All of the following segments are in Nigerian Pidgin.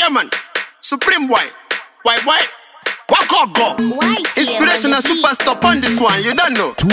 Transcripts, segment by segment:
Yeah, man. Supreme boy. Why, why? Walk on, go. White Inspirational superstar on this one. You don't know.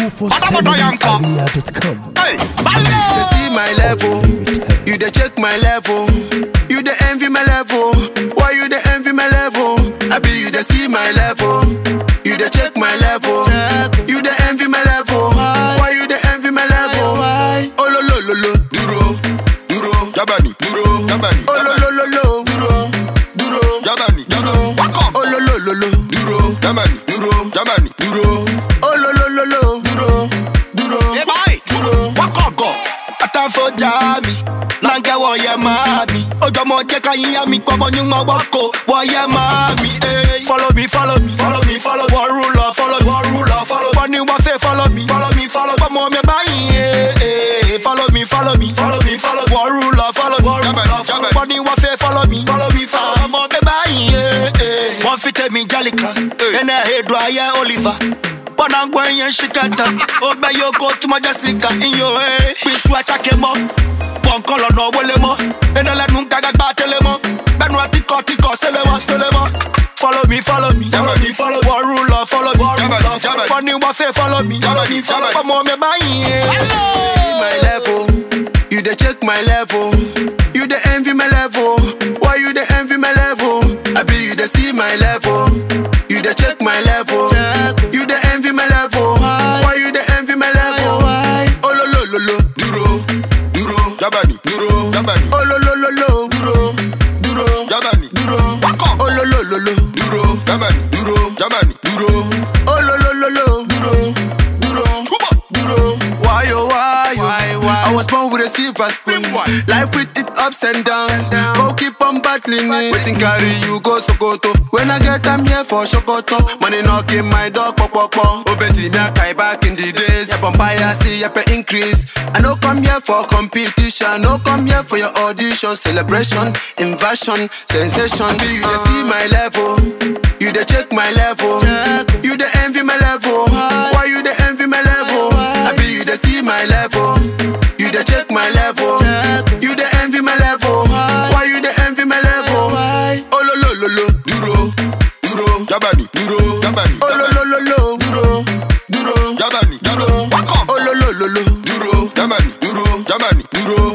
247area.com. Hey, Bale. You see my level. You dey check my level. You dey envy my level. Why you dey envy my level? I be you dey see my level. You dey check my level. You dey envy my level. Why you dey envy my level? Oh lo lo lo lo. Duro, duro, Jabani, duro, Jabani, oh lo lo lo lo. Duro, duro, Jabani, duro. Welcome. Oh lo lo lo lo. Duro, Jabani, duro, Jabani, duro. Oh lo lo lo lo. Duro, duro. Hey, boy. Duro. Waka go. Atanfo mi Nange wo ye mami Ojo mo je ka yin ya mi Gbogbo ni mo wako Wo ye mami eh. Follow me, follow me Follow me, follow me One ruler, follow me One ruler, follow me Bani wa fe follow me Follow me, follow me Gbogbo me bayi eh, eh. Follow me, follow me Follow me, follow me One ruler, follow me One ruler, follow me Bani wa fe follow me Follow me, follow me Gbogbo me bayi eh, eh. Wọ́n fi tẹ̀mí jálìkà Ẹnẹ́ èdò ayé Oliver bọ́nà gbọ́ yẹn ṣìkàtà ó gbẹ yóò kó túmọ̀ jẹ́ síkà iyò ẹ̀ píṣu àtsàkè mọ́ pọ̀nkọ́ lọ́nà wọlé mọ́ ẹnẹlẹ́nu gàgàgbà tẹ́lẹ̀ mọ́ bẹ́ẹ̀nu àtikọ̀ tikọ̀ sẹ́lẹ̀ mọ́ sẹ́lẹ̀ mọ́. Follow me, follow me, follow me, follow me. One ruler, follow me, one ruler, follow me. Bọ́ni wọ́n fẹ́ follow me, follow me, follow me. Ọmọ mi báyìí. see my level. You dey check my level. You dey envy my level. Why you dey envy my level? I be you dey see my level. You dey check my level. You dey envy my level. Why you dey envy my level? Oh lo lo lo lo. Duro, duro, Jabani, duro. Jabani, Oh lo lo lo lo. Duro, duro, Jabani, duro. Welcome. Oh lo lo lo lo. Duro, Jabani, duro, Jabani, duro. Oh lo lo lo lo. Duro, duro. Chuba. duro. Why oh why oh? I was born with a silver spoon. Life with it ups and downs. Go keep on battling it. Waiting carry you go Sokoto. When I get I'm here for Shokoto. Money knocking my door, pop pop pop. Oh Betty, me a kai back in the days. Yeah, vampire see yeah, pay increase. I no come here for competition. No come here for your audition, celebration, invasion, sensation. Be you dey see my level. You dey check my level. You dey envy my level. Why you dey envy my level? I be you dey see my level. You dey check my level. You dey envy my level. Why you dey envy my level? Oh lo lo lo lo. Duro, duro, Jabani, duro. Jabani, Oh lo lo lo lo. Duro, duro, Jabani, duro. Welcome. Oh lo lo lo lo. Duro, Jabani, duro, Jabani, duro.